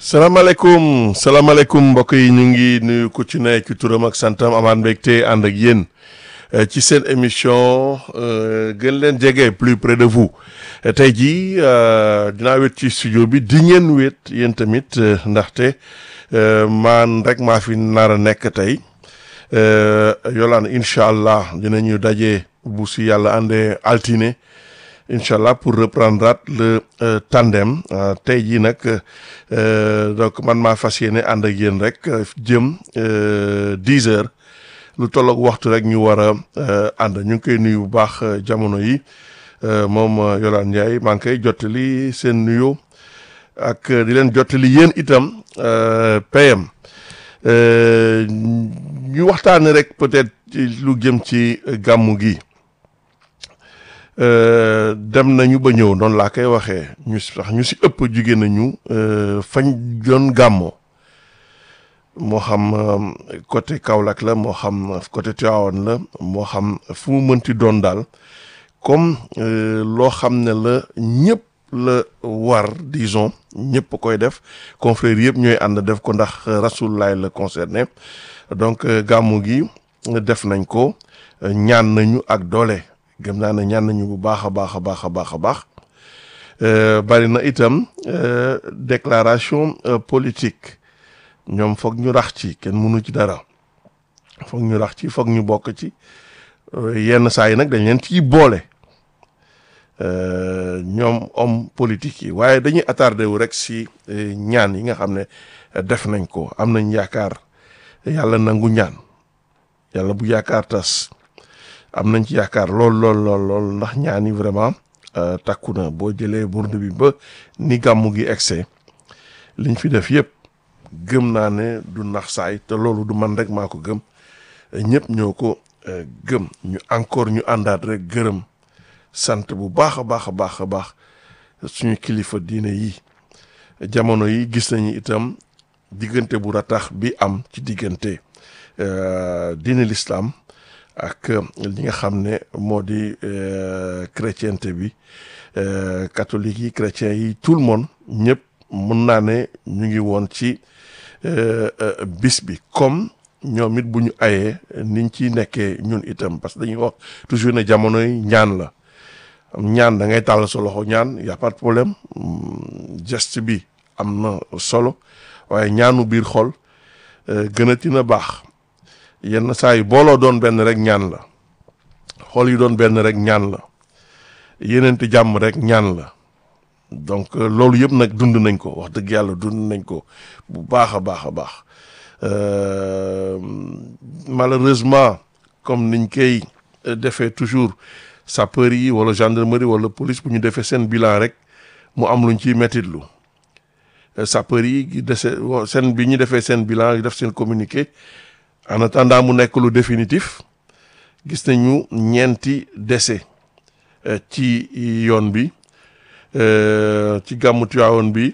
salaamaaleykum salaamaaleykum mbokk yi ñu ngi nuyu ku ci ne ci turam ak santam amaat mbégte ànd ak yéen ci seen émission gën leen jege plus près de vous tey jii dinaa wét ci studio bi di ngeen wét yéen tamit ndaxte maan rek maa fi nar a nekk tey yolaan incha allah dinañu daje bu si yàlla àndee altine incha allah pour reprendre le tandem tey jii nag donc man maa fas yéene ànd ak yéen rek jëm dix heures lu tolloog waxtu rek ñu war a ànd ñu ngi koy nuyu bu baax jamono yi moom Yolande Ndiaye maa ngi koy jottali seen nuyo ak di leen jottali yéen itam PM ñu waxtaane rek peut-être lu jëm ci gàmmu gi. dem nañu ba ñëw noonu laa koy waxee ñu sax ñu si ëpp jóge nañu fañ doon gàmmoo moo xam côté Kaolack la moo xam côté Tivaouane la moo xam fu mu mënti doon daal comme loo xam ne la ñëpp la war disons ñëpp koy def confrères yëpp ñooy ànd def ko ndax Rasulullah la concerné donc gàmmu gi def nañ ko ñaan nañu ak doole gëm naa ne ñaan nañu bu baax a baax a baax a baax a baax bari na itam déclaration politique ñoom foog ñu rax ci kenn mënu ci dara foog ñu rax ci foog ñu bokk ci yenn saa yi nag dañ leen ciy boole ñoom homme politique yi waaye dañuy attardé wu rek si ñaan yi nga xam ne def nañ ko am nañ yaakaar yàlla nangu ñaan yàlla bu yaakaar tas am nañ ci yaakaar lool lool lool lool ndax ñaani vraiment takku na boo jëlee burdu bi ba ni gàmmu gi egsee liñ fi def yëpp gëm naa ne du nax saay te loolu du man rek maa ko gëm ñëpp ñoo ko gëm ñu encore ñu àndaat rek gërëm sant bu baax a baax a baax a baax suñu kilifa diine yi jamono yi gis nañu itam diggante bu ratax bi am ci diggante diine l'islam ak li nga xam ne moo di chrétienté bi catholique yi chrétiens yi tout le monde ñëpp mun naa ne ñu ngi woon ci bis bi comme ñoom it bu ñu ayee niñ ci nekkee ñun itam parce que dañuy wax toujours ne jamono yi ñaan la ñaan da ngay tàll sa loxo ñaan y a pas de problème geste bi am na solo waaye ñaanu biir xol gënati na baax yenn saa yi booloo doon benn rek ñaan la xool yi doon benn rek ñaan la yeneenti jàmm rek ñaan la donc loolu yëpp nag dund nañ ko wax dëgg yàlla dund nañ ko bu baax a baax a baax malheureusement comme niñ koy defee toujours sapeur yi wala gendarmerie wala police bu ñu defee seen bilan rek mu am luñ ciy mettitlu sapeur yi dese seen bi ñu defee seen bilan def seen communiqué en attendant mu nekk lu définitif gis nañu ñeenti décès ci yoon bi ci gàmmu Tiwaawoon bi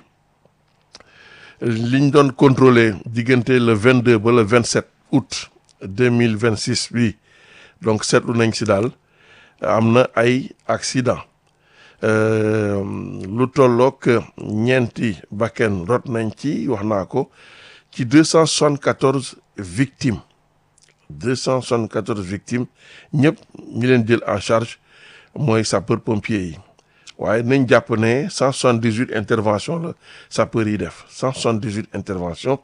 liñ doon contrôler diggante le 22 ba le 27 août 2026 bi donc seetlu nañ si daal am na ay accident lu tollook ñeenti bakken rot nañ ci wax naa ko ci 274 victimes 274 victimes ñëpp ñi leen jël en charge mooy sapeur pompier yi waaye nañ jàpp ne 178 intervention la sapeur yi def 178 intervention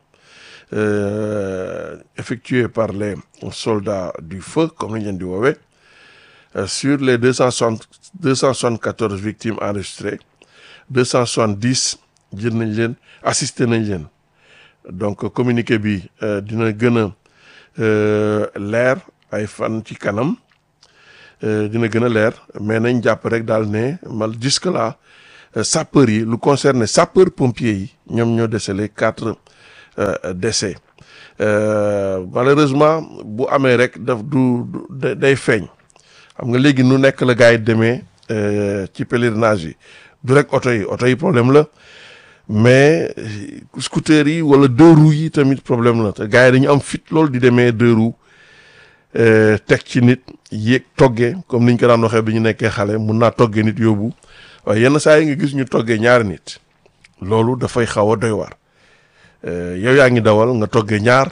effectuées par les soldats du feu comme nañ leen di woowee sur les 260 274 victimes enregistrées 270 jël nañ leen assisté nañ leen donc communiqué bi dina gën a leer ay fan ci kanam dina gën a leer mais nañ jàpp rek daal ne mal jusque là sapeurs yi lu concerne sapeur pompier yi ñoom ñoo décelé quatre décès malheureusement bu amee rek daf du day feeñ xam nga léegi nu nekk la gars yi demee ci pèlerinage yi du rek oto yi oto yi problème la mais scooter yi wala deux roues yi tamit problème la te gars yi dañu am fit loolu di demee deux roues teg ci nit yéeg toggee comme niñ ko daan waxee bi ñu nekkee xale mun naa toggee nit yóbbu waaye yenn saa yi nga gis ñu toggee ñaari nit loolu dafay xaw a doy waar yow yaa ngi dawal nga toggee ñaar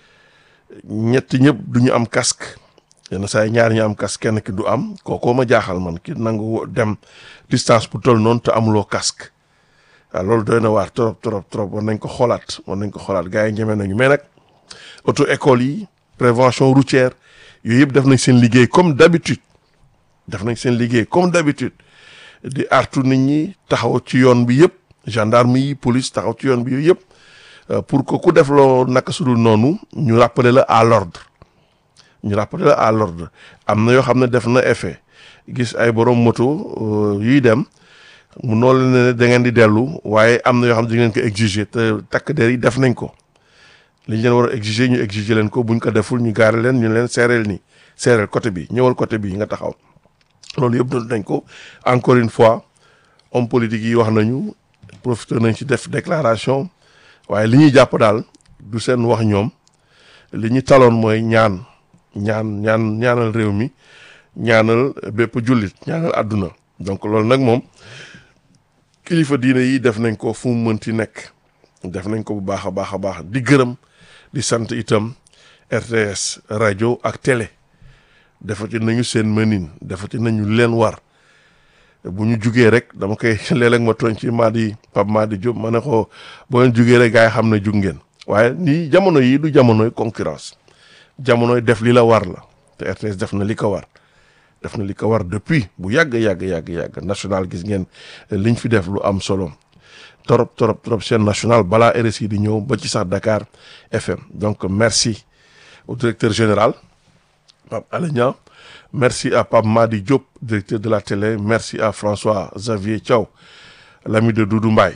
ñett ñëpp du ñu am casque yenn saa yi ñaar ñu am casque kenn ki du am kookoo ma jaaxal man ki nangu dem distance bu toll noonu te amuloo casque waaw loolu doy na waar trop trop trop war nañ ko xoolaat war nañ ko xoolaat gars yi ñeme nañu mais nag auto école yi prévention routière yooyu yëpp def nañ seen liggéey comme d'habitude def nañ seen liggéey comme d'habitude di artu nit ñi taxaw ci yoon bi yëpp gendarme yi police taxaw ci yoon bi yooyu yëpp pour que ku def loo naka sudul noonu ñu rappeler la à l'ordre ñu rappeler la à l'ordre am na yoo xam ne def na effet gis ay borom moto yuy dem mu noonu ne da ngeen di dellu waaye am na yoo xam ne di ngeen ko exiger te takk der yi def nañ ko li ñu leen war a exiger ñu exiger leen ko buñ ko deful ñu gaare leen ñu leen seereel ni seereel côté bi ñëwal côté bi nga taxaw loolu yëpp doon nañ ko encore une fois homme politique yi wax nañu profité nañ ci def déclaration waaye li ñuy jàpp daal du seen wax ñoom li ñu taloon mooy ñaan ñaan ñaan ñaanal réew mi ñaanal bépp jullit ñaanal àdduna donc loolu nag moom kilifa diine yi def nañ ko fu mu mënti nekk def nañ ko bu baax a baax a baax di gërëm di sant itam RTS rajo ak télé defati nañu seen mënin defati nañu leen war bu ñu jugee rek dama koy léeg-léeg ma tooñ ci Madi Pape Madi Diop ma ne ko boo leen jugee rek gars yi xam ne jug ngeen waaye nii jamono yi du jamonoy concurrence jamonoy def li la war la te RTS def na li ko war def na li ko war depuis bu yàgg yàgg yàgg yàgg national gis ngeen liñ fi def lu am solo trop trop trop chaîne nationale balaa RSI di ñëw ba ci sax Dakar FM donc merci au directeur général Pape Alé Niang merci à Pape Madi Diop directeur de la télé merci à François Xavier Thiaw l'ami de Doudou Mbaye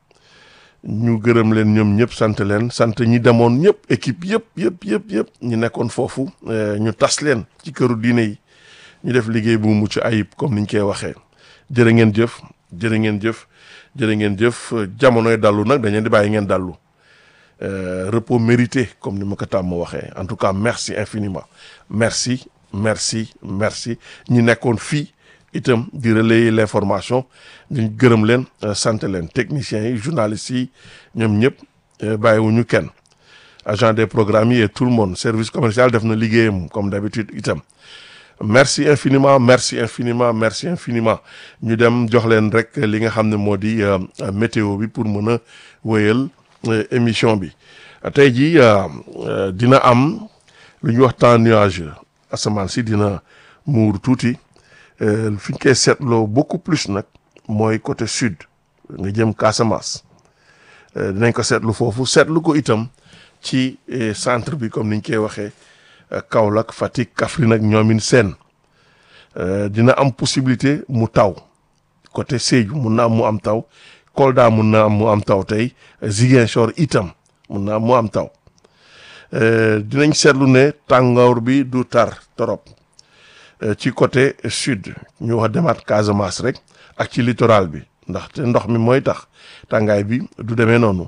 ñu gërëm leen ñoom ñëpp sant leen sant ñi demoon ñëpp équipe yëpp yëpp yëpp yëpp ñu nekkoon foofu ñu tas leen ci këru diine yi ñu def liggéey bu mucc ayib comme niñ koy waxee jërë ngeen jëf jërë ngeen jëf jërë ngeen jëf jamonoy dallu nag dañu di bàyyi ngeen dallu repos mérité comme ni ma ko tàmm waxee en tout cas merci infiniment merci merci merci ñi nekkoon fii itam di relayer l'information ñu gërëm leen sant leen techniciens yi journalistes yi ñoom ñëpp bàyyiwuñu kenn agent des programmes yi et tout le monde service commercial def na liggéeyam comme d'habitude itam merci infiniment merci infiniment merci infiniment ñu dem jox leen rek li nga xam ne moo di météo bi pour mën a wéyal émission bi tey jii dina am lu ñuy wax temps nuageux asamaan si dina muur tuuti fi ñu koy seetloo beaucoup plus nag mooy côté sud nga jëm Casamance dinañ ko seetlu foofu seetlu ko itam ci centre bi comme niñ koy waxee Kaolack Fatick Kaffrine ak ñoomin seen dina am possibilité mu taw côté Sédhiou mun na am mu am taw Kolda mun na am mu am taw tey Ziguinchor itam mun na am mu am taw dinañ seetlu ne tàngoor bi du tar torop ci côté sud ñu wax demaat Casamance rek ak ci littoral bi ndaxte ndox mi mooy tax tàngaay bi du demee noonu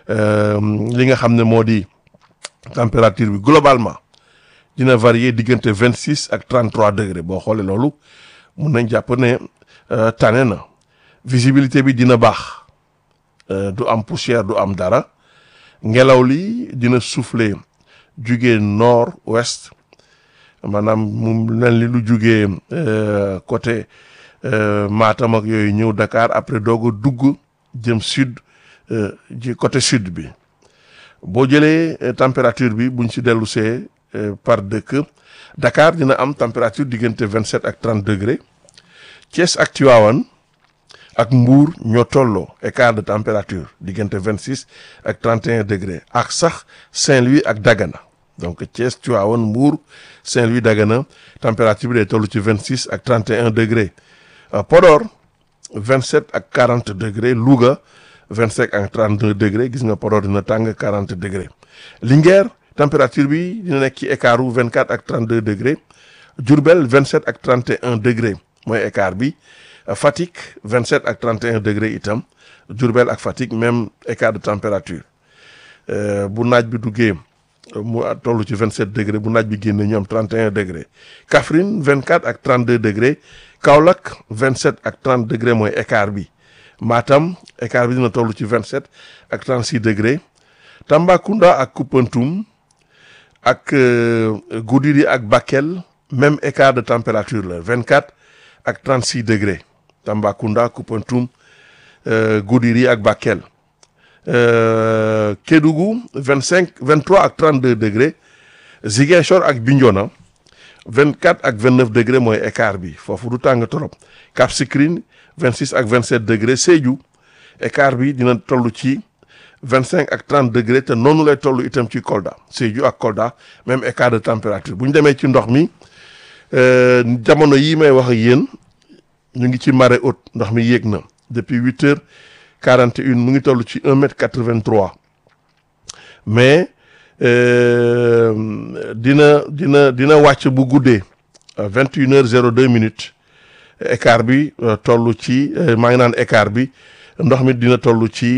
li nga xam ne moo di température bi globalement dina varier diggante vingt six ak trente trois degré boo xoolee loolu mun nañ jàpp ne tane na visibilité bi dina baax du am poussière du am dara ngelaw li dina souffler jugee nord ouest maanaam mu mel ni lu jugee côté Matam ak yooyu ñëw Dakar après doog a dugg jëm sud ji côté sud bi boo jëlee température bi buñ si dellu see par dëkk Dakar dina am température diggante vingt sept ak trente degré Thiès ak Tivaouane ak Mbour ñoo tolloo écart de température diggante vingt six ak trente et un degré ak sax Saint-Louis ak Dagana donc Thiès Tivaouane Mbour Saint-Louis Dagana température bi day toll ci vingt six ak trente et un degré Podor vingt sept ak quarante degré Louga vingt cinq ak trente deux degré gis nga Podor dina tàng quarante degré Linguère température bi dina nekk ci écart wu vingt quatre ak trente deux degré Diourbel vingt sept ak trente et un degré mooy écart bi Fatick vingt sept ak trente et un degré itam Diourbel ak Fatick même écart de température bu naaj bi duggee mu toll ci vingt sept degré bu naaj bi génne ñu am trente et un degré Kaffrine vingt quatre ak trente deux degré Kaolack vingt sept ak trente degré mooy écart bi Matam écart bi dina toll ci vingt sept ak trente six degré Tambacounda ak Koupentoum ak Goudiri ak Bakel même écart de température la 24 ak 36 degrés Tambacounda Koupentoum Goudiri ak Bakel Kédougou 25 23 ak 32 degrés Ziguinchor ak Bignona 24 ak 29 degrés mooy écart bi foofu du tàng trop Cap Skirring 26 ak 27 degrés Sédhiou écart bi dina toll ci 25 ak 30 degrés te noonu lay toll itam ci Kolda Sédhiou ak Kolda même écart de température bu ñu demee ci ndox mi jamono yii may wax ak yéen ñu ngi ci marée haute ndox mi yéeg na depuis 8 heures 41 mu ngi toll ci 1 mètre 83 mais dina dina dina wàcc bu guddee 21 heures 02 minutes écart bi toll ci maa ngi naan écart bi ndox mi dina toll ci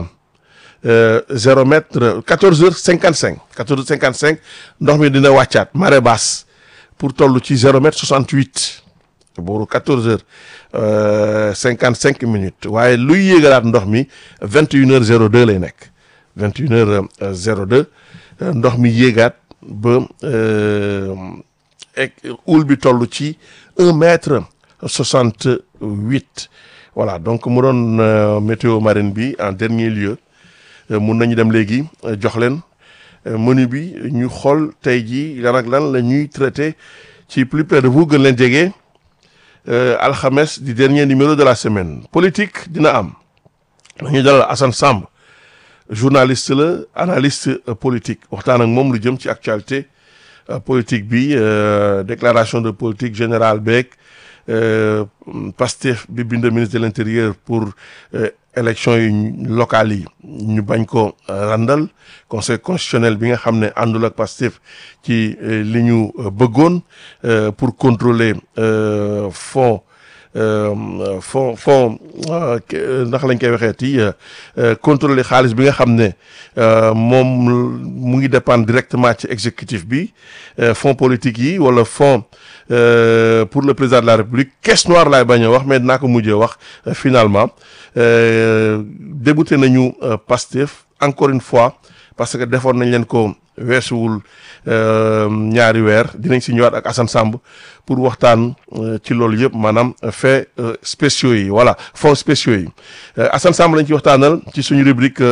zéro mètre 14 heures 55 14 heures 55 ndox mi dina wàccaat marée basse pour toll ci zéro mètre 68 booru 14 heures 55 minutes waaye luy yéegalaat ndox mi 21 heures 02 lay nekk 21 heures 02 ndox mi yéegaat ba houle bi toll ci 1 mètre 68 voilà donc mu doon météo marine bi en dernier lieu mun nañu dem léegi jox leen menu bi ñu xool tey jii lan ak lan la ñuy traité ci plus près de vous gën leen jege alxames di dernier numéro de la semaine politique dina am dañuy dalal Assane Samb journaliste la analyste politique waxtaan ak moom lu jëm ci actualité politique bi déclaration de politique générale beeg Pastef bi bind ministre de l'intérieur pour élection yi locales yi ñu bañ ko randal conseil constitutionnel bi nga xam ne àndul ak Pastef ci li ñu bëggoon pour contrôler fonds fonds fonds ndax lañ koy waxee ti contrôler xaalis bi nga xam ne moom mu ngi dépendre directement ci exécutif bi fonds politique yi wala fonds pour le président de la république caisse noire laay bañ a wax mais dinaa ko mujjee wax finalement débouté nañu Pastef encore une fois parce que defoon nañ leen ko weesuwul ñaari weer dinañ si ñëwaat ak Assane Samb pour waxtaan ci loolu yëpp maanaam fait spéciaux yi voilà fonds spéciaux yi Assane Samb lañ ci waxtaanal ci suñu rubrique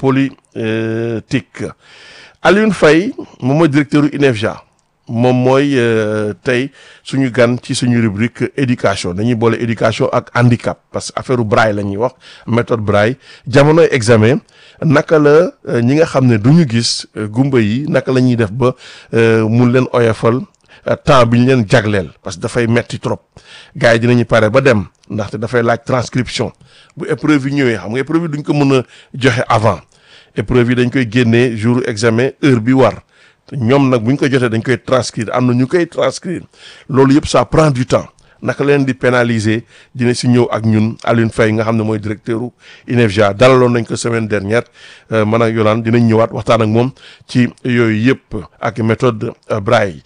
politique Alioune Faye moom mooy directeur u INEFJA moom mooy tey suñu gan ci suñu rubrique éducation dañuy boole éducation ak handicap parce que affaire braille la ñuy wax méthode braille jamonoy examen naka la ñi nga xam ne du ñu gis gumba yi naka la ñuy def ba mun leen oyofal temps bi ñu leen jagleel parce que dafay metti trop gars yi dinañu pare ba dem ndaxte dafay laaj transcription bu épreuve yi ñëwee xam nga épreuve yi duñ ko mën a joxe avant épreuve yi dañ koy génnee jour examen heure bi war ñoom nag bu ñu ko jotee dañ koy transcrire am na ñu koy transcrire loolu yëpp ça prend du temps naka leen di pénaliser dina si ñëw ak ñun Alioune Faye nga xam ne mooy directeur u INEFJA dalaloon nañ ko semaine dernière man ak Yolande dinañ ñëwaat waxtaan ak moom ci yooyu yëpp ak méthode Braille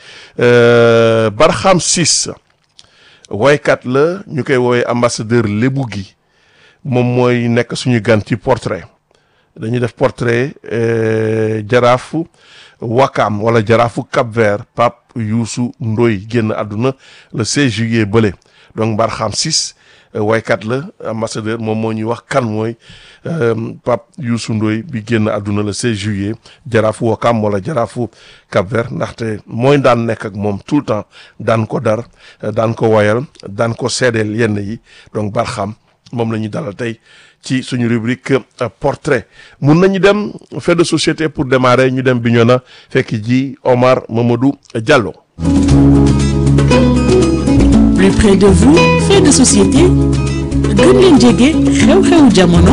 Barham Ciss woykat la ñu koy woowee ambassadeur lébu gi moom mooy nekk suñu gan ci portrait dañuy def portrait jaraafu Wakam wala jaraafu Cap Vert Pape Youssou Ndoye génn àdduna le 16 juillet bële donc Barham Ciss waykat la ambassadeur moom moo ñuy wax kan mooy Pape Youssou Ndoye bi génn àdduna le 16 juillet jaraafu Wakam wala jaraafu Cap Vert ndaxte mooy daan nekk ak moom tout le temps daan ko dar daan ko wayal daan ko seedeel yenn yi donc Barham moom la ñuy dalal tey ci suñu rubrique portrait mun nañu dem fait de société pour démarrer ñu dem Bignona fekk ji Omar Mamadou Diallo. plus près de vous fait de société gën leen jege xew-xewu jamono.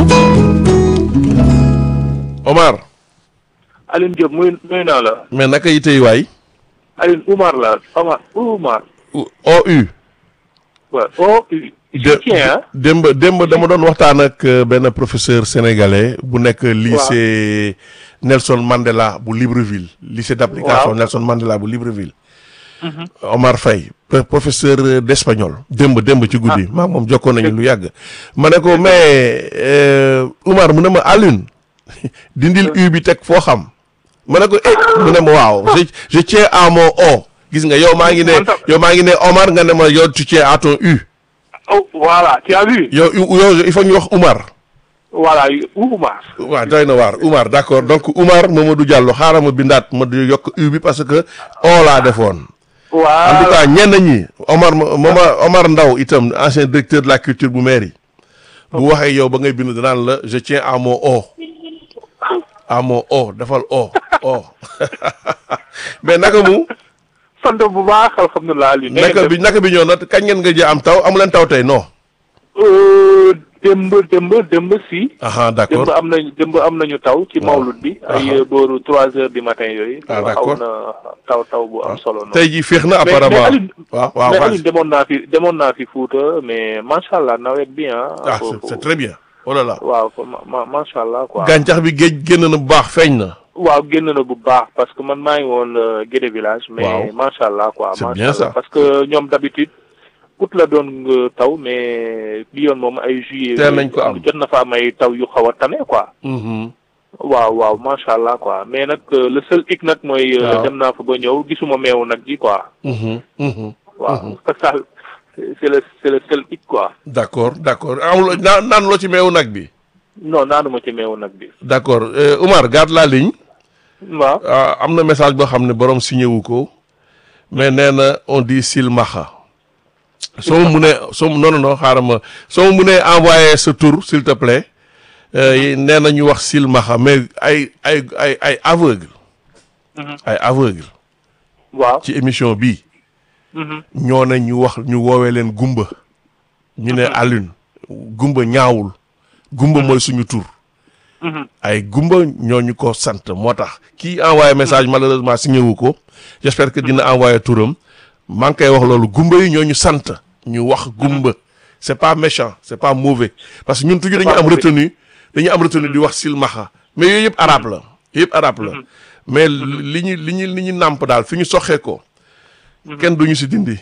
Omar. Alioune Diop muy nuyu naa la. mais naka yi tey waay. Alioune Oumar la Omar Oumar. OU. waaw OU. démb démb dama doon waxtaan ak benn professeur sénégalais bu nekk lycée Nelson Mandela bu Libreville lycée d'application Nelson Mandela bu Libreville Omar Faye professeur d'espagnol démb démb ci guddi maa moom jokkoon nañu lu yàgg ma ne ko mais Oumar mu ne ma Alioune dindil u bi teg foo xam ma ne ko eh mu ne ma waaw je je tiens à mon o gis nga yow maa ngi ne Man tam- yow maa ngi ne Omar nga ne ma yow tu tiens à ton u oh voilà tu as vu yow yow il faut ñu wax Umar voilà Oumar waaw doy na waar Umar d'accord donc Umar Mamadou Diallo xaaral ma bindaat ma di yokk u bi parce que o laa defoon en tout voilà cas ñenn ñi Omar Omar Omar Ndaw itam ancien directeur de la culture bu mairie bu waxee yow ba ngay bind danaan la je tiens à mon o à mon o defal o o mais naka mu sant bu baax alhamdulilah Aliou na ngeen naka def? bi naka bi ñëw na kañ ngeen nga jë am taw amu leen taw tey non Euh, démb démb démb si aha démb d'accord am nañ démb am nañu taw ci mawlud bi ay Aha. booru trois heures du matin yooyu Ah, xaw d'accord. na taw taw bu am solo noonu tey jii féex na mais apparemment Aliou- waaw waaw mais vas-y. Aliou demoon naa fi demoon naa fi Fuuta mais macha allah nawet bi ah ah foofu. c'est c'est très bien oh là là waaw ma ma macha allah quoi gàncax bi géej génn na bu baax feeñ na waaw génn na bu baax parce que man maa ngi woon euh, Guédé village mais Waaw. macha allah quoi C'est macha bien ça. allah parce que ñoom d'habitude août la doon euh, taw mais bi yoon moom ay juillet Teel nañ ko am. jot na fa am ay taw yu xaw a tane quoi Mhm. waaw waaw macha allah quoi mais nag euh, le seul hic nag mooy euh, Waaw. dem naa fa ba ñëw gisuma meewu nag ji quoi Mhm. Mhm. waaw ça c'est le c'est le seul hic quoi d'accord d'accord amul naan naan loo ci meewu nag bi non naanuma ci meewu nag bi d'accord euh, Oumar garde la ligne waaw ah, am na message boo xam ne borom signé wu ko mais nee na on dit silmaxa soo mu munee soo non non non xaaral ma soo mu munee envoyer sa tour s'il te plaît euh, nee na ñu wax silmaxa mais ay ay ay ay aveugle Mhm. ay aveugle waaw ci émission bii Mhm. ñoo ne ñu wax ñu woowee leen gumba ñu ne Alioune gumba ñaawul gumba mooy suñu tur Mhm. ay gumba ñooñu ko sant moo tax kii envoyé message malheureusement signé wu ko j'espère que dina envoyé turam maa ngi koy wax loolu gumba yi ñooñu sant ñu wax gumba c'est pas méchant c'est pas mauvais parce que ñun toujours dañu pas am mauvais. retenu dañu am retenu di wax silmaxa mais yooyu yëpp arabe la yëpp arabe la mais li ñu li ñu li ñu nàmp daal fi ñu soxee ko kenn duñu si dindi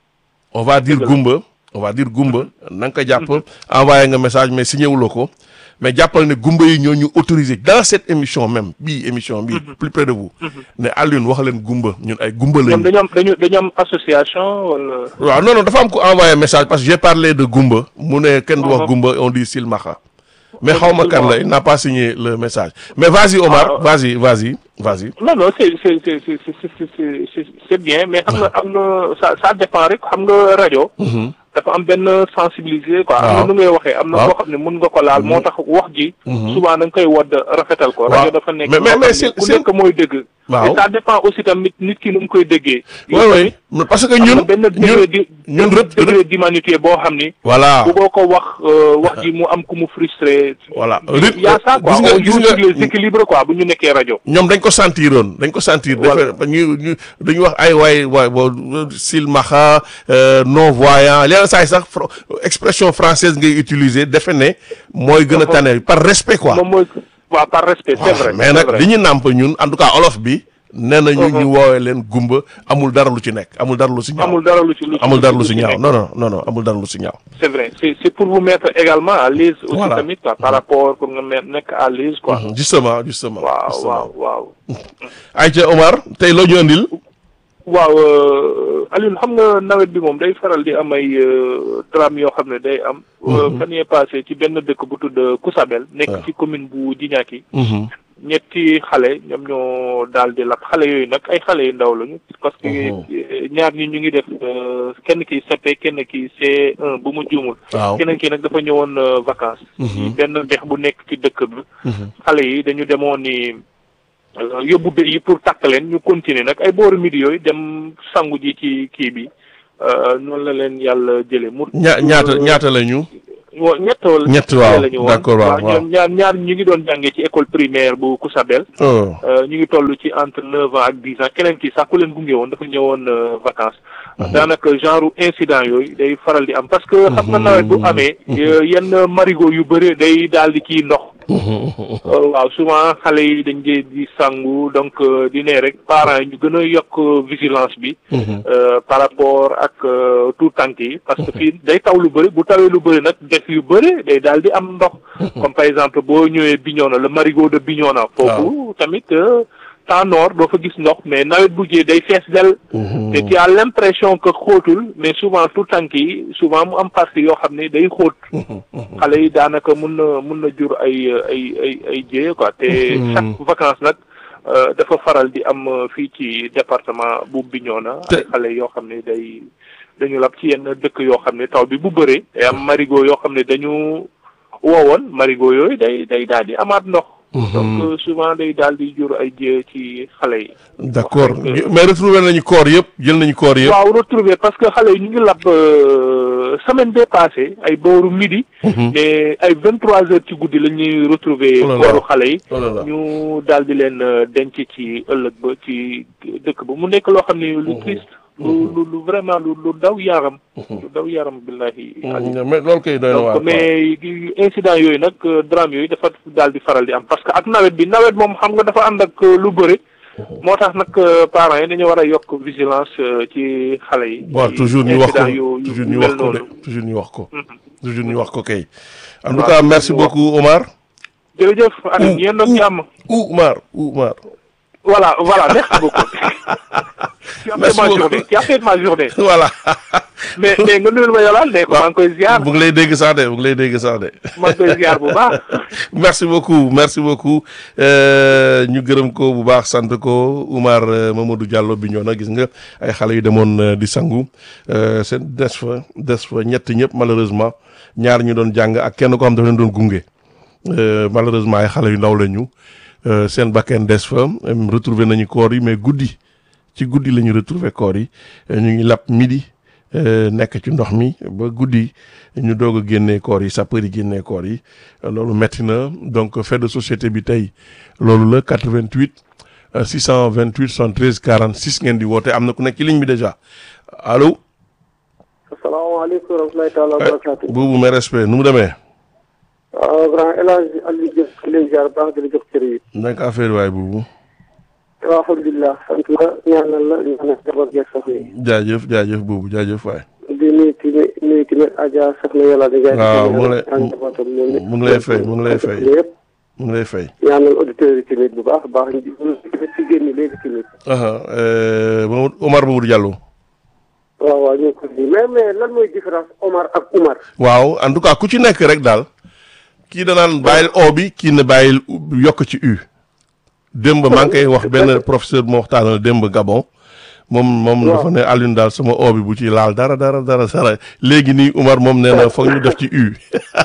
on va dire gumba on va dire gumba na nga ko jàpp envoyé nga message mais signé wuloo ko mais jàppal ne gumba yi ñoo ñu autorisé dans cette émission même bii émission bii plus près de vous ne Alioune wax leen gumba ñun ay gumba ñoom lañu dañu am dañu dañu am association wala waaw non non dafa am ko envoyé message parce que j'ai parlé de gumba mu ne kenn du wax Mhm. gumba on dit silmaxa mais xaw ma kan la il n'a pas signé le message mais vas-y Omar Ah. vas-y vas-y vas-y non non c'est c'est c'est c'est c'est c'est c'est c'est c'est bien mais xam nga am na ça ça dépend rek xam nga rajo. dafa am benn sensibiliser quoi. am waaw na nu ngay waxee am na waaw. koo xam ne mun nga ko laal moo tax wax ji. souvent da nga koy wodd rafetal ko. Waaw. rajo dafa nekk Mais- mais- loo mais xam ne c'est- ku c'est- nekk mooy dëgg. Waaw. et ça dépend aussi tamit nit ki nu mu koy déggee. oui oui parce que am na ñun benn ñun degré di ñun benn rët- degré d'humanité boo xam ni. voilà bëggoo ko wax euh, wax ji mu am ku mu frustré. Voilà. il y a ça quoi Gis nga- on gis joue nga- sur les équilibres quoi bu ñu nekkee rajo. ñoom dañ ko sentiroon dañ ko sentir. Voilà. dafa ñu ñu dañu wax ay waay waay bo silmaxa non voyant leneen saa yi sax fro- expression française ngay utiliser defe ne mooy gën a tane par respect quoi. moom mooy waaw par respect c'est vrai mais c'est nag vrai. li ñu nàmp ñun en tout cas olof bi. nee na ñu ñu woowee leen gumba amul dara lu ci nekk amul dara lu si ñaaw. amul dara lu ci lu ci- amul dara lu si ci ñaaw nekk. non non non non amul dara lu si ñaaw. c'est vrai c'est c'est pour vous mettre également à l'aise aussi Voilà. tamit quoi par rapport pour nga me- nekk à l'aise quoi justement justement. waaw justement. waaw waaw Aïcha Omar tey loo ñu andil. waaw euh, Alioune xam nga nawet bi moom day faral di am ay euh, drame yoo xam ne day am euh, fan yee passé ci benn dëkk bu tudd Kousabel nekk Ouais. ci commune bu Djignaki Mhm. ñetti xale ñoom ñoo daal di lap xale yooyu nag ay xale yu ndaw lañu parce que Mhm. euh, ñaar ñi ñu ngi def euh, kenn ki CP kenn ki C1 bu mu juumul waaw. keneen ki nag dafa ñëwoon euh, vacances ci benn dex bu nekk ci dëkk bi Mhm. xale yi dañu demoon ni euh, yóbbu bé yi pour takk leen ñu continuer nag ay booru midi yooyu dem sangu ji ci kii bi euh, noonu la leen yàlla jële mu ña ñaata ñaata la ñu. wa- ñett wala Ñett, waaw. la ñu woon D'accord, waaw, waaw. ñoom ñaar ñaar ñu ngi doon jàngee ci école primaire bu Kousabel oh. Euh, ñu ngi toll ci entre neuf ans ak dix ans keneen ki sax ku leen gunge woon dafa ñëwoon euh, vacances daanaka genre incident yooyu day faral di am parce que xam nga nawet bu amee euh, yenn marigot yu bëri day daal di kii ndox waaw souvent xale yi dañ dee di sangu donc di ne rek parents yi ñu gën a yokk vigilance bi par rapport ak tout tànk yi parce que fii day taw lu bëri bu tawee lu bëri nag def yu bëri day daal di am ndox comme par exemple boo ñëwee Bignona le marigot de Bignona foofu tamit temps nord doo fa gis ndox mais nawet bu jee day fees del te tu as l'impression que xóotul mais souvent tout tànk yi souvent mu am partie yoo xam ne day xóot xale yi daanaka mun na mun na jur ay ay ay ay jéye quoi te chaque vacance nag dafa faral di am fii ci département bu Bignona ay xale yoo xam ne day dañu lab ci yenn dëkk yoo xam ne taw bi bu bëree day am marigot yoo xam ne dañu woowoon marigot yooyu day day daal di amaat ndox donc souvent day daal di jur ay jë ci xale yi. d'accord mais retrouver nañu koor yëpp jël nañu koor yëpp. waaw retrouver parce que xale yi ñu ngi lab semaine bee passé ay booru midi. mais ay vingt trois heures ci guddi la ñuy retrouver kooru xale yi. ñu daal di leen denc ci ëllëg ba ci dëkk ba mu nekk loo xam ne lu triste. lu lu lu vraiment lu lu daw yaram. lu daw yaram billahi. mais loolu kay doy na waar donc mais incident yooyu nag drame yooyu dafa daal di faral di am parce que ak nawet bi nawet moom xam nga dafa ànd ak lu bëri. moo tax nag parents yi dañu war a yokk vigilance ci xale yi. waaw toujours ñu wax ko toujours ñu wax ko de toujours ñu wax ko. toujours ñu wax ko kay. en tout cas merci beaucoup Omar. jërëjëf Aliou yéen doon jàmm. Oumar Oumar. voilà voilà merci beaucoup. tu as fait ma journée tu as fait ma journée. voilà. mais mais nga nuyul ma yolal ne ko maa ngi koy ziar. mu ngi lay dégg sax de mu ngi lay dégg sax de. maa ngi koy ziar bu baax. merci beaucoup merci beaucoup ñu gërëm ko bu baax sant ko Oumar Mamadou Diallo bi ñoo na gis nga ay xale yu demoon di sangu seen des fa des fa ñett ñëpp malheureusement ñaar ñu doon jàng ak kenn ko xam dafa leen doon gunge malheureusement ay xale yu ndaw la ñu seen bakken des fa retrouver nañu koor yi mais guddi ci guddi la ñu retrouver koor yi ñu ngi lap midi. nekk ci ndox mi ba guddi ñu doog a génnee koor yi sapeur yi génnee koor yi loolu metti na donc fait de société bi tey loolu la 88 628 73 46 ngeen di woote am na ku nekk ci ligne bi déjà allo. asalaamaaleykum wa rahmatulahi taala wa barakaatu. boobu mes respect nu mu demee. waaw grand El Hadj Aliou Diop di leen ziar baax di la jox cër yi. naka affaire waay boobu. waaw alhamdulilah sant la ñaanal la ñaanal jabar geeg soxna yi. jaajëf jaajëf boobu jaajëf waay. di nuyu tamit nuyu tamit Adja soxna yàlla di. waaw mu ngi lay mu ngi lay fay mu ngi lay fay yëpp. mu ngi lay fay. ñaanal auditeurs yi tamit bu baax a baax ñu ci génn léegi tamit. Mamadou Omar Mamadou Diallo. waaw waaw ñu ngi ko mais mais lan mooy différence Omar ak Oumar. waaw en tout cas ku ci nekk rek daal. kii danaan bàyyil o bi kii ne bàyyil yokk ci u. démb maa ngi koy wax benn professeur bu ma waxtaanal démb Gabon moom moom dafa ne Alioune daal sama o bi bu ci laal dara dara dara dara léegi nii Umar moom nee na foog ñu def ci u.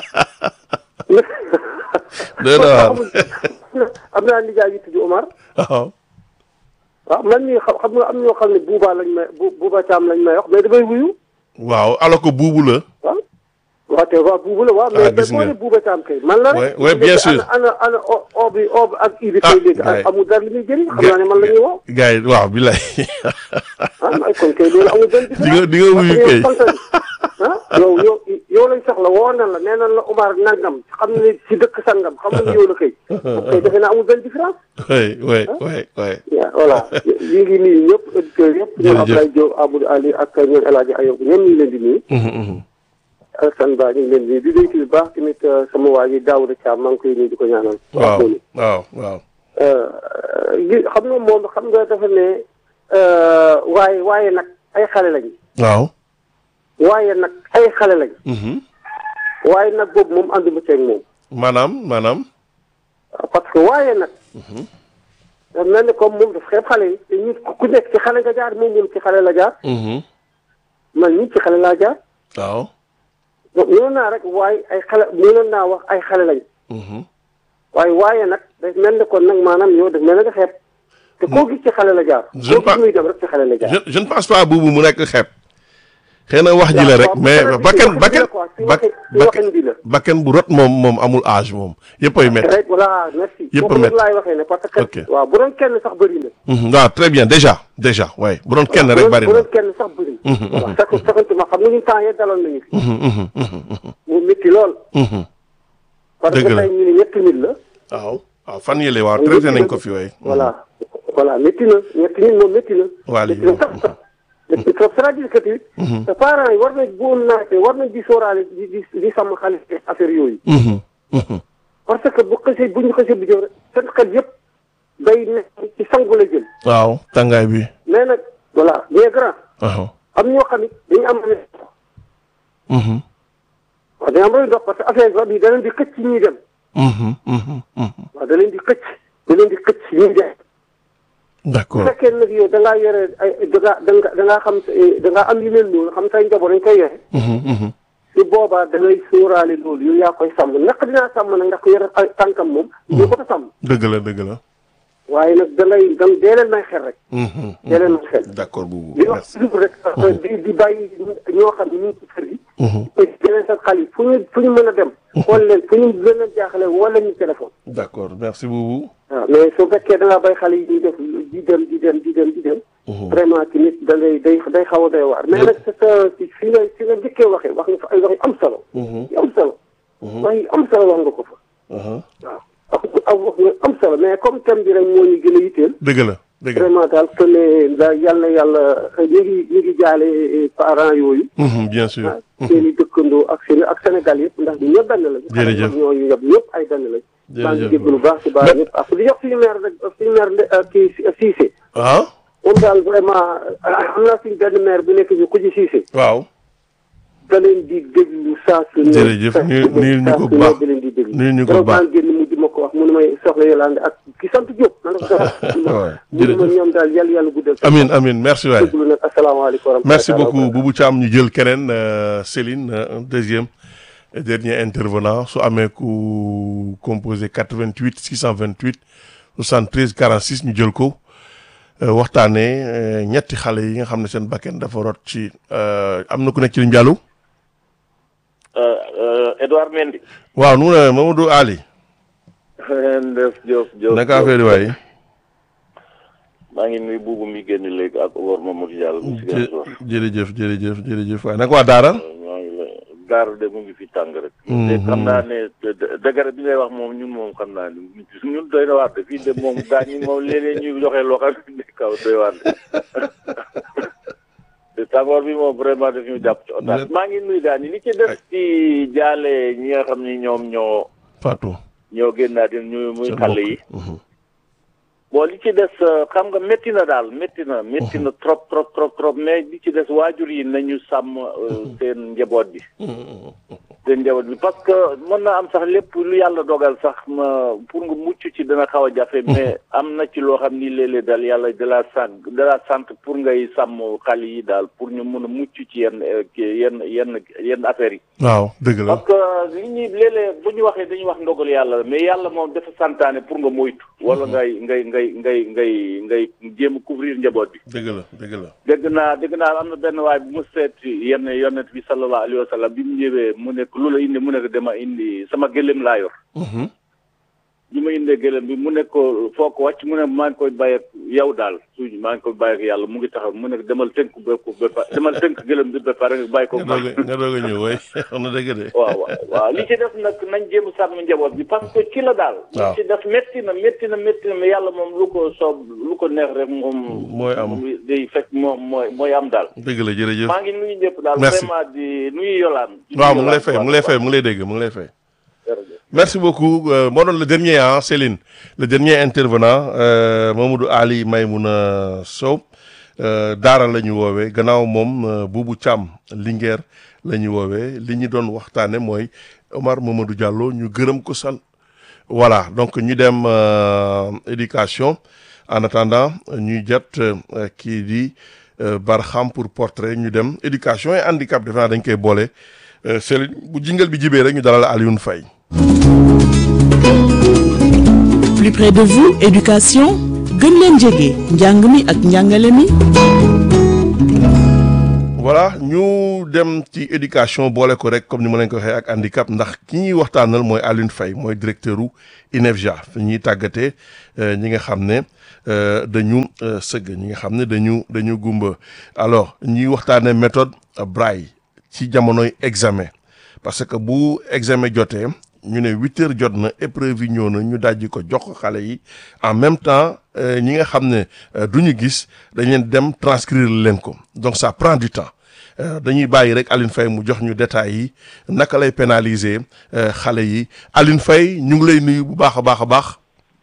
dëgg la am naa nijaay yu tudd Omar. waaw. waaw man mii xam xam nga am ñoo xam ne buuba lañ may bu buuba caam lañ may wax mais damay wuyu. waaw alors que buubu la. waaw. waaw te waaw buubu la waaw. ah mais boo nee buuba caam kay. man la rek oui bien sûr. ana ana o o bi o bi ak i bi. ah kay léegi gars yi amul dara li muy jëriñ. xam naa ne man la ñuy woo. gars yi waaw bilaay. ah may kon kay loolu amul benn di nga di nga wuyu kay. ah yow yow yow lañ soxla woo nan la nee nan la Omar nangam xam ne ci dëkk sangam xam nga yow la kay. kay defe naa amul benn différence. oui oui oui oui. waaw voilà ñu ngi nuyu ñëpp auditeurs yëpp. ñoom Jërëjëf. Abdoulaye Diop Amadou Ali ak ñoom El Hadj Ayob ñoom ñu ngi leen di nuyu. Mhm, mhm. Alassane Ba ñu ngi leen di nuyu di nuyu bu baax tamit sama waa ji Daouda Thiam maa ngi koy nuyu di ko ñaanal. waaw moom it. waaw waaw. gi xam nga moom xam nga dafa ne waaye waaye nag ay xale lañ. waaw. waaye nag ay xale lañ. Mhm. waaye nag boobu moom ànduma ceeg moom. maanaam maanaam. parce que waaye nag. dafa mel ni comme moom daf xeeb xale yi te ñu ku nekk ci xale nga jaar moom moom ci xale la jaar Mhm. man ñi ci xale laa jaar. waaw. donc mënoon naa rek waaye ay xale mënoon naa wax ay xale lañ. Mhm. waaye waaye nag daf mel ni kon nag maanaam yow daf mel ni nga xeeb. te koo gis ci xale la jaar. Je koo pas- gis muy dem rek ci xale la jaar. je je ne pense pas buubu mu nekk xeeb. xëy na wax ji la rek waaw, mais waaw, bakken waxin bi bakken la quoi, si bak waxin- si bakken waxin bi la. bakken bu rot moom moom amul âge moom yëpp ay métti. rek voilà merci. Yëpp a foofu métti. laay waxee ne parce que. Ok. waaw bu doon kenn sax bëri na. Mhm, waaw très bien déjà déjà ouais bu doon kenn bu rek doon- bari bu na. doon kenn sax bëri. Mhm, voilà sax saxantuma xam nga ñun temps yee daloon nañu fi. Mhm, mhm, mhm, mu métti lool. mhm. parce Dëgg que la. tey ñu ne ñetti nit la. waaw waaw fan yële waaw traité nañ ko fi waay. voilà voilà métti na ñetti nit moom métti na. Waa lii métti na sax sax. métti trop c'est-à-dire que tamit. te parents yi war nañ boo naatee war nañ di sóoraale di di di sàmm xale yi affaire yooyu. Mhm, mhm. parce que bu xësee bu ñu xësee bu jëm rek seen xel yëpp day nekk ci sangu la jël. waaw tàngaay bi. mais nag voilà mais grand waaw. am ñoo xam ne dañu am lu Mhm, waaw dañu am lu dox parce que affaire bi da leen di xëcc ñuy dem mhm, mhm, mhm. waaw da leen di xëcc da leen di xëcc ñuy dem. bu d'accord fekkee nag yow da ngaa yore ay da ngaa da ngaa da ngaa xam da ngaa am yu mel noonu xam say njaboot dañ koy yore. Mhm, mhm. su boobaa da ngay sóoraale loolu yow yaa koy sàmm naq dinaa sàmm nag ndax ko yore ay tànkam moom. ñu ko sàmm dëgg la dëgg la. waaye nag da ngay da dee leen may xel rek. Mhm, dee leen may xel. d'accord boobu li wax merci. toujours rek. di di bàyyi ñoo xam ne ñu ngi ci kër gi. Mhm, yeneen sa xale yi fu ñu fu ñu mën a dem. xool leen fu ñu gën a jaaxle wala ñu téléphone. d'accord merci boobu. waaw mais su fekkee da ngaa bay xale yi ñuy def di dem di dem di dem di dem. vraiment ci nit da ngay day day xaw a doy waar. mais nag c'est ça ci fi nga fi nga njëkkee waxee wax nga fa ay wax yu am solo. Mhm, yu am solo. wax yu am solo wax nga ko fa. aha. waaw ak wax nga am solo mais comme thème bi rek moo ñu gën a yitteel. dëgg la dëgg la. vraiment daal que ne da yàlla yàlla ñu ngi ñu ngi jaale parents yooyu. Mhm, bien sûr. ah seen i dëkkandoo ak seen ak Sénégal yëpp ndax ñu ñëpp benn lañu. Jërëjëf. ñooñu ñëpp ñëpp ay benn lañu. maa ngi Jërëjëf. jéggalu baax ci baax ñëpp ak di jox suñu maire rek suñu maire nde kii Cissé. ah moom daal vraiment am naa suñu benn maire bu nekk ñu ku ci Cissé. waaw. da leen di déglu saa su ne. Jërëjëf, saa su nuyu- ne, nuyu ñu saa ko su bu ne baax. da leen di déglu. Nuyu ñu ko bu baax. vraiment génn mu di ma ko wax mu ne may soxla Yolande ak ki sant Diop. na nga ko soxla. Ouais, mu ne ma jërëjëf. ñoom daal yàlla yàlla guddal. amin amin merci waay. déglu nag asalaamaaleykum wa rahmatulah. merci beaucoup Boubou Thiam ñu jël keneen euh, Céline euh, un deuxième et dernier intervenant su amee ku composé 88 628 73 46 ñu jël ko euh, waxtaanee euh, ñetti xale yi nga xam ne seen bakken dafa rot ci euh, am na ku nekk ci ligne bi allo Edouard Mendy. waaw nu mu ne Mamadou Ali Ndef Diop Diop. naka affaire yi waay maa ngi nuyu buubu mi génn léegi ak Omar Mamadou Diallo. mu si gàllankoor. jërëjëf jërëjëf jërëjëf waay naka waa Daara maa ngi la Daaru de mu ngi fi tàng rek. Mhm. te xam naa ne dë- dëgër bi ngay wax moom ñun moom xam naa ne ñun doy na waar de fii de moom gaañ ñi moom léeg-léeg ñuy joxe loo xam ne kaw doy waar de. te tàngoor bi moom vraiment daf ñu jàpp ci otage. maa ngi nuyu gaañ ñi li ci des ci jaale ñi nga xam ni ñoom ñoo Fatou ñoo génnaat ñu muy seen xale mbokk. yi. Mhm. bon li ci des euh, xam nga métti na daal métti na métti na trop trop trop trop mais li ci des waajur yi nañu sàmm euh, seen njaboot bi seen njaboot bi parce que mën na am sax lépp lu yàlla dogal sax ma pour nga mucc ci dana xaw a jafe mais am na ci loo xam ni léeg-léeg daal yàlla da la sant da la sant pour ngay sàmm xale yi daal pour ñu mën a mucc ci yenn euh, ki- yenn yenn yenn affaires yi waaw dëgg la parce que li ñuy léeg-léeg bu ñu waxee dañuy wax ndogal yàlla la mais yàlla moom dafa santaane pour nga moytu wala ngay ngay ngay ngay ngay ngay jéem a couvrir njaboot bi dëgg la dëgg la dégg naa dégg naa am na benn waay bu mu seet yenn yonent bi sallallahu alayhi wa sallam bi mu ñëwee mu nekk lu la indi mu nekk dama indi sama gëléem laa yor Mhm. bi ma indee gëléem bi mu nekk ko foo ko wàcc mu ne maa ngi koy bàyyi ak yow daal suñu maa ngi koy bàyyi ak yàlla mu ngi taxaw mu nekk demal tënk ba ko ba pare demal tënk gëléem bi ba pare nga bàyyi ko nga doog a nga doog a ñëw waay xam na dëgg de waaw waaw waaw li ci def nag nañ jéem a sàmm njaboot bi parce que ci la daal. waaw li ci def métti na métti na métti na mais yàlla moom lu ko soob lu ko neex rek moom. mooy am. day fekk moom mooy mooy am daal. dëgg la jërëjëf maa ngi nuyu ñëpp daal. Merci. vraiment di nuyu Yolaan. waaw mu ngi lay fay mu ngi lay fay mu ngi lay dégg mu ngi lay fay jërëjëf. merci beaucoup euh, moo doon le dernier ah Céline le dernier intervenant euh, Mamadou Ali Maymouna Sow euh, Daara la ñu woowee gannaaw moom euh, Boubou Thiam Linguère la ñu woowee li ñu doon waxtaane mooy Omar Mamadou Diallo ñu gërëm ko sal voilà donc ñu dem euh, éducation en attendant ñuy jot euh, kii di euh, Barham pour portrait ñu dem éducation et handicap defe naa dañ koy boole euh, Céline bu jingal bi jibee rek ñu dalal Alioune Faye plus près de vous éducation gën leen jege njàng mi ak njàngale mi voilà ñu dem ci éducation boole ko rek comme ni ma leen ko waxee ak handicap ndax ki ñuy waxtaanal mooy Alioune Faye mooy directeur u INEFJA fi ñuy tàggatee euh, ñi nga xam ne euh, dañu euh, sëgg ñi nga xam ne dañu dañu gumba alors ñuy waxtaanee méthode euh, Braille ci jamonoy examen parce que bu examen jotee ñu ne huit heures jot na épreuve yi ñëw na ñu dajji ko jox ko xale yi en même temps ñi nga xam ne du ñu gis dañ leen dem transcrire leen ko donc ça prend du temps dañuy bàyyi rek Aline Faye mu jox ñu détails yi naka lay pénaliser xale yi Aline Faye ñu ngi lay nuyu bu baax a baax a baax.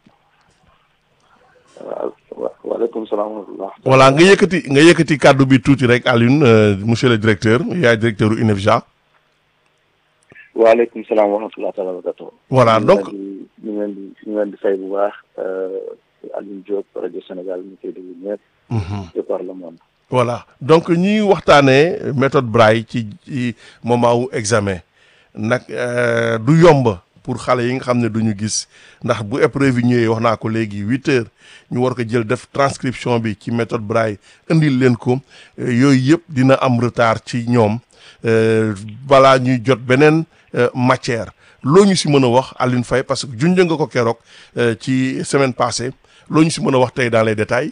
waaleykum salaam wa rahmatulah. voilà nga yëkkati nga yëkkati kàddu bi tuuti rek Alioune monsieur le directeur yaay directeur u INEFJA. waaleykum salaam wa rahmatulah taala wa barakatuh. voilà donc ñu ngi leen di ñu ngi leen di fay bu baax Alioune Diop rajo Sénégal ñu koy déglu ñëpp. de par le monde. voilà donc ñuy waxtaanee méthode Braille ci ci moment wu examen nag du yomb pour xale yi nga xam ne duñu gis ndax bu épreuve yi ñëwee wax naa ko léegi huit heures ñu war ko jël def transcription bi ci méthode Braille indil leen ko yooyu yëpp dina am retard ci ñoom balaa ñuy jot beneen matière loo ñu si mën a wax Aline Faye parce que junj nga ko keroog ci semaine passée loo ñu si mën a wax tey dans les détails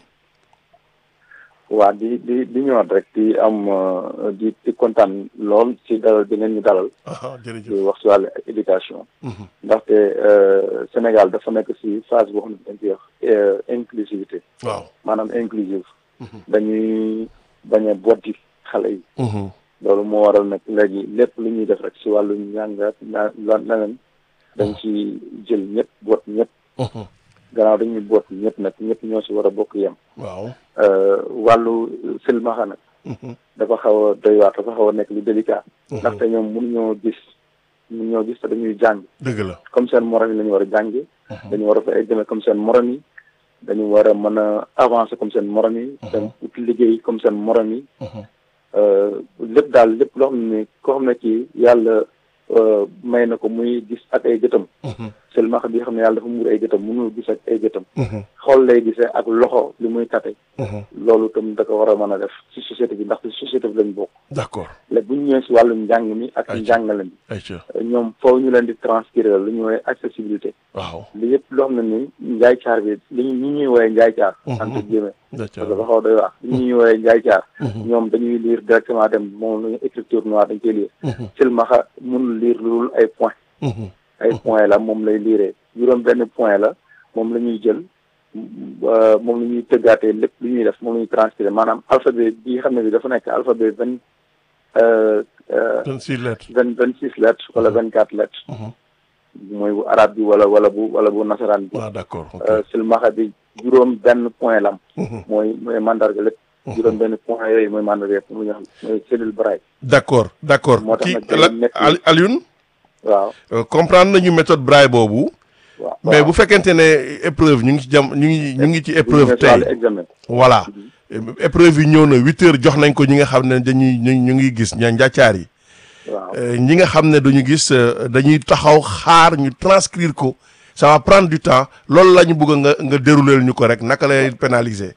waa di di di ñëwaat rek di am di di kontaan lool ci dalal bi ngeen ñu dalal. jërëjëf di wax ci wàllu éducation. ndaxte Sénégal dafa nekk ci phase boo xam ne dañ koy wax inclusivité. waaw maanaam inclusive. dañuy bañ a boddi xale yi. loolu moo waral nag léegi lépp lu ñuy def rek ci wàllu njàngat na leneen dañ ci jël ñëpp boot ñëpp. gannaaw dañuy boot ñëpp nag ñëpp ñoo ci war a bokk yem. waaw. wàllu silmaxa nag dafa xaw a doy waar dafa xaw a nekk lu délicat ndaxte ñoom mënuñoo gis mënuñoo gis te dañuy jàng dëgg la comme seen morom yi la ñu war a jàngi dañu war a fa examen comme seen morom yi dañu war a mën a avancer comme seen morom yi dem ut liggéey comme seen morom yi lépp daal lépp loo xam ne koo xam ne kii yàlla may na ko muy gis ak ay gëtam silmaxa bi xam ne yàlla dafa muur ay gëtam mënul gis ak ay gëtam xool lay gisee ak loxo li muy tate loolu itam da ko war a mën a def ci société bi ndax ci société bi lañ bokk d'accord léegi bu ñu ñëwee si wàllum njàng mi ak njàngale mi ayca ñoom foofu ñu leen di transcrire lu ñuy woowee accessibilité waaw li yëpp loo xam ne ni njaay caar bi li ñu ñuy woowee njaay caar entre guillemets parce que dafa xaw doy wax li ñuy woowee njaay caar ñoom dañuy lire directement dem moom lañu écriture noire dañ koy lire silmaxa mënul lire loolu ay point ay point la moom lay liiree juróom benn point la moom la ñuy jël moom la ñuy tëggaatee lépp lu ñuy def moom la ñuy transcrire maanaam alphabet bi xam ne bi dafa nekk alphabet vingt vingt six lettres vingt vingt six lettres wala vingt quatre lettres mooy bu arabe bi wala wala bu wala bu nasaraan bi waaw d'accord silmaxa bi juróom benn point lam mooy mooy mandarga lépp juróom benn point yooyu mooy mandarga yëpp mu ñu xam mooy cellule Braille d'accord d'accord moo tax kii nag day nekk- Alioune waaw comprendre nañu méthode Braille boobu waaw mais bu fekkente ne épreuve ñu ngi ci jam ñu ngi ñu ngi ci épreuve tey examen voilà épreuve yi ñëw na huit heures jox nañ ko ñi nga xam ne dañuy ñu ñu ngi gis ña njàccaar yi waaw ñi nga xam ne duñu gis dañuy taxaw xaar ñu transcrire ko ça va prendre du temps loolu la ñu bëgg nga nga dérouler ñu ko rek naka lay pénaliser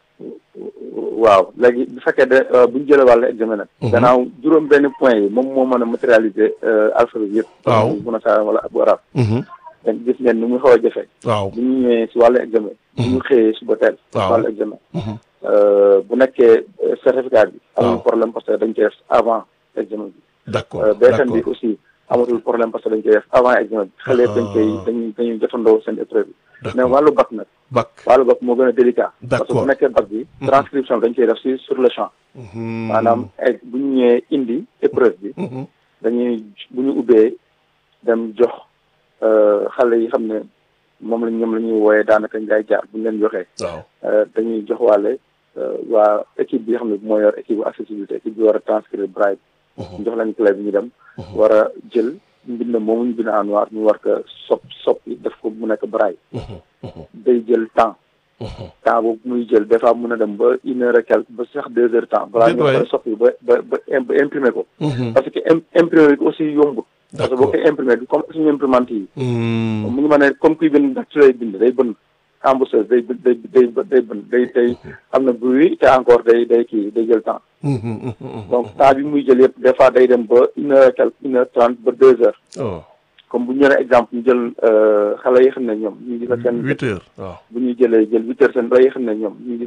waaw léegi bu fekkee de bu ñu jëlee wàllu examen nag. gannaaw juróom benn point yi moom moo mën a matérialiser alphabet yëpp. waaw bu nasaraan wala bu arab. donc gis ngeen ni muy xaw a jafe. waaw bu ñu ñëwee si wàllu examen. bu ñu xëyee suba teel. waaw si wàllu examen. bu nekkee certificat bi. waaw amul problème parce que dañ koy def avant examen bi. d'accord BFM bi d'accord aussi amatul problème parce que dañ koy def avant examen bi. xale yëpp dañ koy dañuy dañuy jotandoo seen épreuve bi. mais d'accord wàllu bac nag. bac wàllu bac moo gën a délicat. parce que D'accord. bu nekkee bac bi. transcription bi dañ koy def si sur le champ. maanaam ay bu ñu ñëwee indi épreuve bi. dañuy bu ñu ubbee dem jox xale yi xam ne moom lañ ñoom la ñuy wooyee daanaka njaay jaar bu ñu leen joxee. waaw dañuy jox waale waa équipe bi nga xam ne moo yor équipe bu accessibilité équipe bi war a transcrire braille. ñu jox leen clé bi ñu dem. war a jël mbind moomu ñu bind en noir ñu war ko sop soppi def ko mu nekk braille. day jël temps. temps boobu muy jël des fois mun a dem ba une heure et quelque ba sax deux heures temps. balaa ñu Déet waay. koy soppi ba ba ba im- ba imprimer ko. parce que im- imprimer bi aussi yombut. parce que boo D'accord. koy imprimer bi comme suñu imprimante yi. Hmm. mu ngi ma ne comme kuy bind ndax ci lay bind day bënn embosseuse day bë- day day day bënn day day am na bruit te encore day day kii day jël temps Hmm, hmm, hmm, hmm. donc temps bi muy jël yëpp des fois day dem ba une heure et quelque une heure trente ba deux heures oh comme bu ñu jëlee exemple ñu jël xale yi xam ne ñoom ñu ngi fa seen huit heures waaw bu ñuy jëlee jël huit heures seen xale yi xam ne ñoom ñu ngi